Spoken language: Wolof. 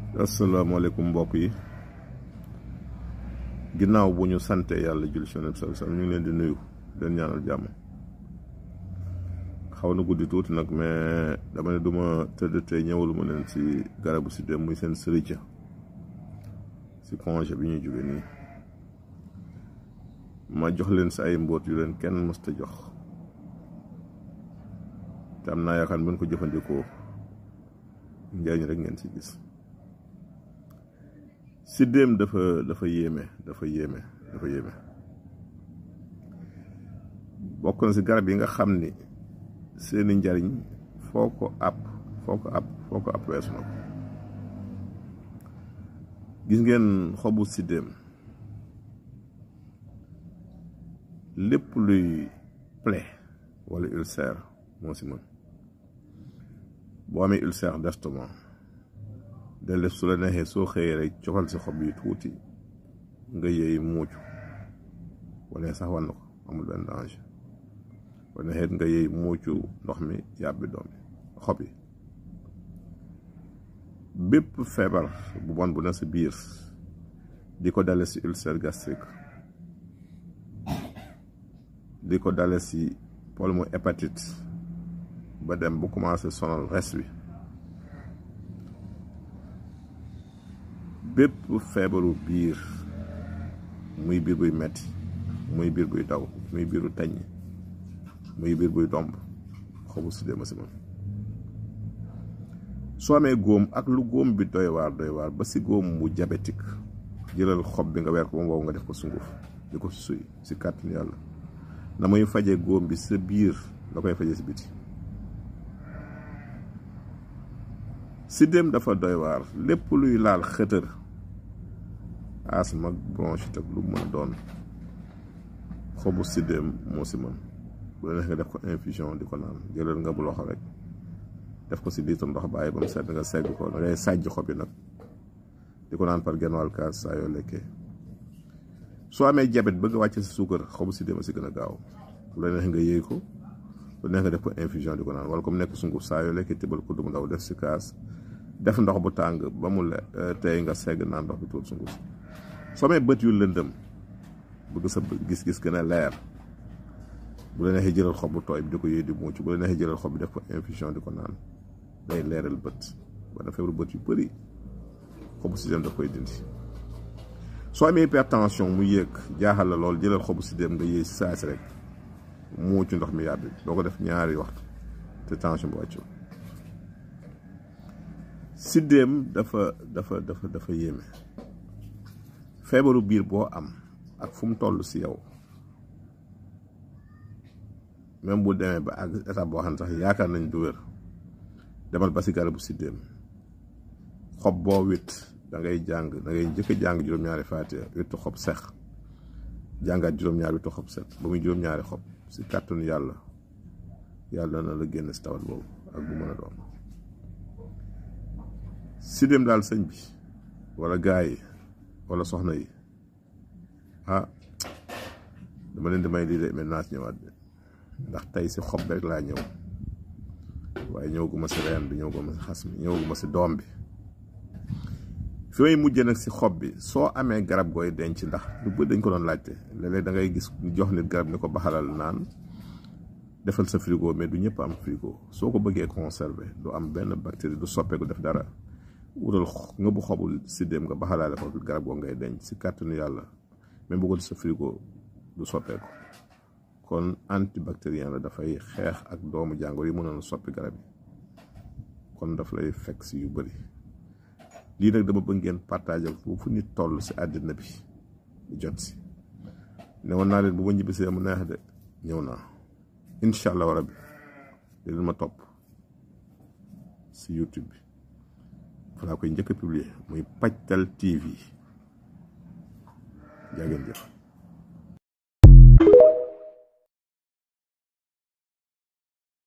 asalaamaaleykum mbokk yi ginnaaw bu ñu sante yàlla jul si yonent sal sal ñu ngi leen di nuyu leen ñaanal jàmm xaw na guddi tuuti nag mais dama ne duma tëdd tey ñëwalu ma leen si garabu si dem muy seen sërica si congé bi ñuy jóge nii ma jox leen si ay mbóot yu leen kenn mësta jox te am naa yaakaar bu ko jëfandikoo njëriñ rek ngeen si gis siddéem dafa dafa yéeme dafa yéeme dafa yéeme bokk na si garab yi nga xam ni seeni njariñ foo ko ab foo ko ab foo ko ab weesu na ko gis ngeen xobu siddéem lépp luy plaie wala ulcère moo si mën boo amee ulcère d'estomac dellef su la neexee soo xëyee rek cofal si xob yi tuuti nga yëy muucu wala sax wan na ko amul benn danger wala neexee nga yëy muucu ndox mi yàbbi doom yi xob yi bépp feebar bu bon bu na sa biir di ko dale si ulcère gastrique di ko dale si pulmo hépatite ba dem bu commencé sonal res wi bépp feebaru biir muy biir buy metti muy biir buy daw muy biiru tañ muy biir buy domb xobu si déema si man soo amee góom ak lu góom bi doy waar doy waar ba si góom bu diabétique jëlal xob bi nga weer ko ba mu wow nga def ko sunguf di ko suy si kàttan yàlla na muy faje góom bi sa biir la koy faje si biti siddéem dafa doy waar lépp luy laal xëtër asma bronchite ak lu mën a doon xobu siddéem moo si mën bu la neex nga def ko infusion di ko naan jëlal nga bu loxo rek def ko si litre ndox bàyyi ba mu sedd nga segg ko da ngay sàjj xob yi nag di ko naan par genn wàll kaas saa yoo lekkee soo amee jabet bëgg a wàcce si suukar xobu siddéem a si gën a gaaw bu la neex nga yëy ko bu neex nga def ko infusion di ko naan wala comme nekk sunguf saa yoo lekkee tibal ko du mu ndaw def si kaas def ndox bu tàng ba mu le tey nga segg naan ndox bi tuur sunguf soo amee bët yu lëndëm bëgg sa gis-gis gën a leer bu la neexee jëlal xob bu tooy bi di ko yëy di muuc bu la neexee jëlal xob bi def ko infusion di ko naan day leeral bët wala feebaru bët yu bëri xobu siddéem daf koy dindi soo amee hypertension mu yéeg jaaxal la lool jëlal xobu siddéem nga yëy si saasi rek muucu ndox mi yàbbi doo ko def ñaari waxtu te tension bu wàccul siddéem dafa dafa dafa dafa yéeme feebaru biir boo am ak fu mu toll si yow même bu demee ba ak étape boo xam ne sax yaakaar nañ du wér demal ba si garabu siddéem xob boo wit da ngay jàng da ngay njëkk a jàng juróom-ñaari faatiha wittu xob sex jàngaat juróom-ñaari wittu xob set ba muy juróom-ñaari xob si kàttanu yàlla yàlla na la génn si tawat boobu ak bu mën a doon siddéem daal sëñ bi wala gaa yi wala soxna yi ah dama leen di may lii de maintenant si ñëwaat bi ndax tey si xob rek laa ñëw waaye ñëwaguma si reen bi ñëwaguma si xas mi ñëwaguma si doom bi fi may mujjee nag si xob bi soo amee garab gooy denc ndax lu bëri dañ ko doon laajte léeg-léeg da ngay gis ñu jox nit garab ni ko baxalal naan defal sa frigo mais du ñëpp am frigo soo ko bëggee conserver du am benn bactérie du soppeeku def dara wutal nga bu xobul siddéem nga baxalaale ko garab goo ngay denc si kàttanu yàlla même bu ko sa frigo du soppeeku kon antibactérien la dafay xeex ak doomu jàngoro yi mënoon soppi garab yi kon daf lay fekk si yu bëri lii nag dama bëgg ngeen partagé foofu nit toll si àddina bi jot si ne woon naa leen bu ma ñibbisee mu neex de ñëw naa incha allah rabbi di leen ma topp si YouTube bi fa laa koy njëkk a publier muy Pajtal TV jaa ngeen jëf